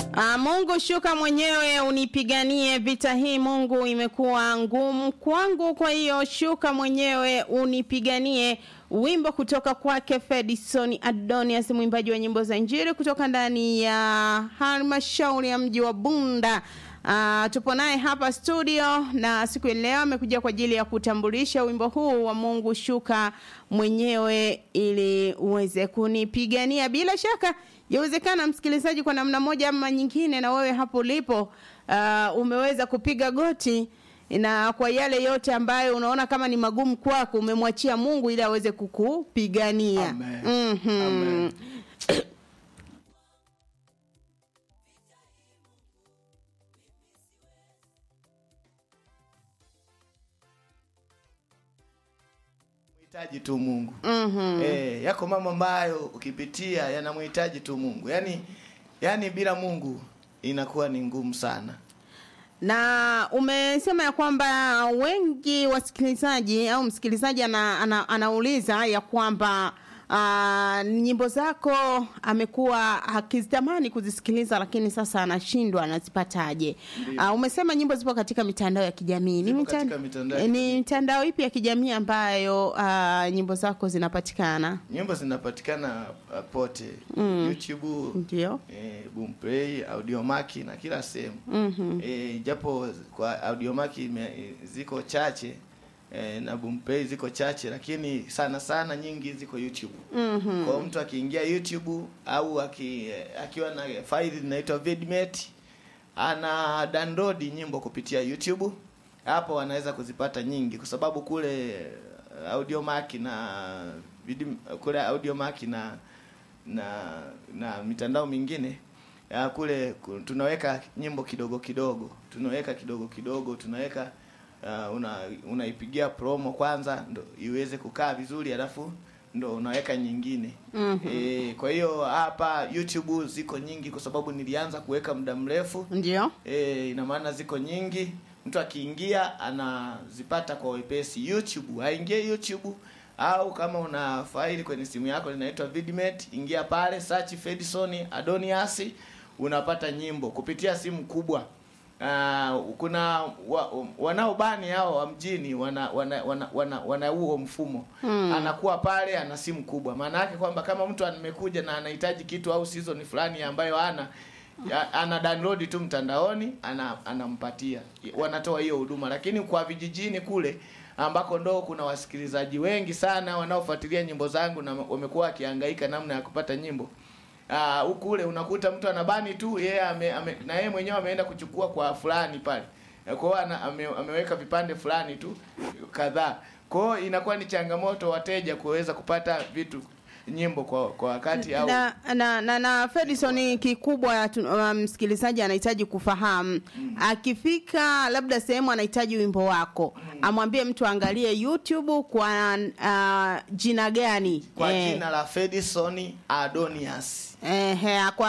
Ah, Mungu shuka mwenyewe unipiganie vita hii Mungu imekuwa ngumu kwangu kwa hiyo shuka mwenyewe unipiganie wimbo kutoka kwake Fedison Adonias mwimbaji wa nyimbo za injili kutoka ndani ya halmashauri ya mji wa Bunda Uh, tupo naye hapa studio na siku ya leo amekuja kwa ajili ya kutambulisha wimbo huu wa Mungu shuka mwenyewe ili uweze kunipigania. Bila shaka yawezekana msikilizaji, kwa namna moja ama nyingine, na wewe hapo ulipo uh, umeweza kupiga goti na kwa yale yote ambayo unaona kama ni magumu kwako, umemwachia Mungu ili aweze kukupigania. Amen. Mhm. Amen. Mhitaji tu Mungu. Mhm. Eh, yako mambo ambayo ukipitia yanamhitaji tu Mungu. Yaani yaani bila Mungu inakuwa ni ngumu sana. na umesema ya kwamba wengi wasikilizaji au msikilizaji ana, ana, anauliza ya kwamba uh, nyimbo zako amekuwa akizitamani kuzisikiliza lakini sasa anashindwa anazipataje uh, umesema nyimbo zipo katika mitandao ya kijamii ni, Zipo mitan- katika mitandao ya ni kijamii. mitandao ipi ya kijamii ambayo uh, nyimbo zako zinapatikana Nyimbo zinapatikana uh, pote. YouTube, ndio eh, Boomplay, Audiomack na kila sehemu. Mhm. Eh, japo kwa Audiomack ime- ziko chache eh, na Boomplay ziko chache lakini sana sana nyingi ziko YouTube. Mhm. Kwa mtu akiingia YouTube au aki, akiwa na faili linaitwa Vidmate ana download nyimbo kupitia YouTube. Hapo anaweza kuzipata nyingi kwa sababu kule eh, Audiomack na Vid- kule Audiomack na na na mitandao mingine ya kule ku- tunaweka nyimbo kidogo kidogo, tunaweka kidogo kidogo, tunaweka uh, una unaipigia promo kwanza ndo iweze kukaa vizuri, alafu ndo unaweka nyingine. Mhm. E, kwa hiyo hapa YouTube ziko nyingi kwa sababu nilianza kuweka muda mrefu. ndio E, ina maana ziko nyingi, mtu akiingia anazipata kwa wepesi. YouTube aingie YouTube au kama una faili kwenye simu yako linaitwa Vidmate, ingia pale search Fedison Adonias, unapata nyimbo kupitia simu kubwa. Uh, kuna wa, wanaobani hao wa mjini wana wana wana, wana, wana huo mfumo Hmm. anakuwa pale ana simu kubwa. Maana yake kwamba kama mtu amekuja na anahitaji kitu au season fulani ambayo ana ya- ana download tu mtandaoni ana anampatia wanatoa hiyo huduma lakini kwa vijijini kule ambako ndo kuna wasikilizaji wengi sana wanaofuatilia nyimbo zangu na wamekuwa wakihangaika namna ya kupata nyimbo Ah, huku kule unakuta mtu anabani tu yeye ame, ame, na yeye mwenyewe ameenda kuchukua kwa fulani pale kwa hiyo ana- ame, ameweka vipande fulani tu kadhaa kwa hiyo inakuwa ni changamoto wateja kuweza kupata vitu nyimbo kwa kwa wakati au na na na, na Fedison kikubwa tu- uh, msikilizaji anahitaji kufahamu akifika labda sehemu anahitaji wimbo wako amwambie mtu angalie YouTube kwa uh, jina gani kwa Eh, jina la Fedison Adonias eh, kwa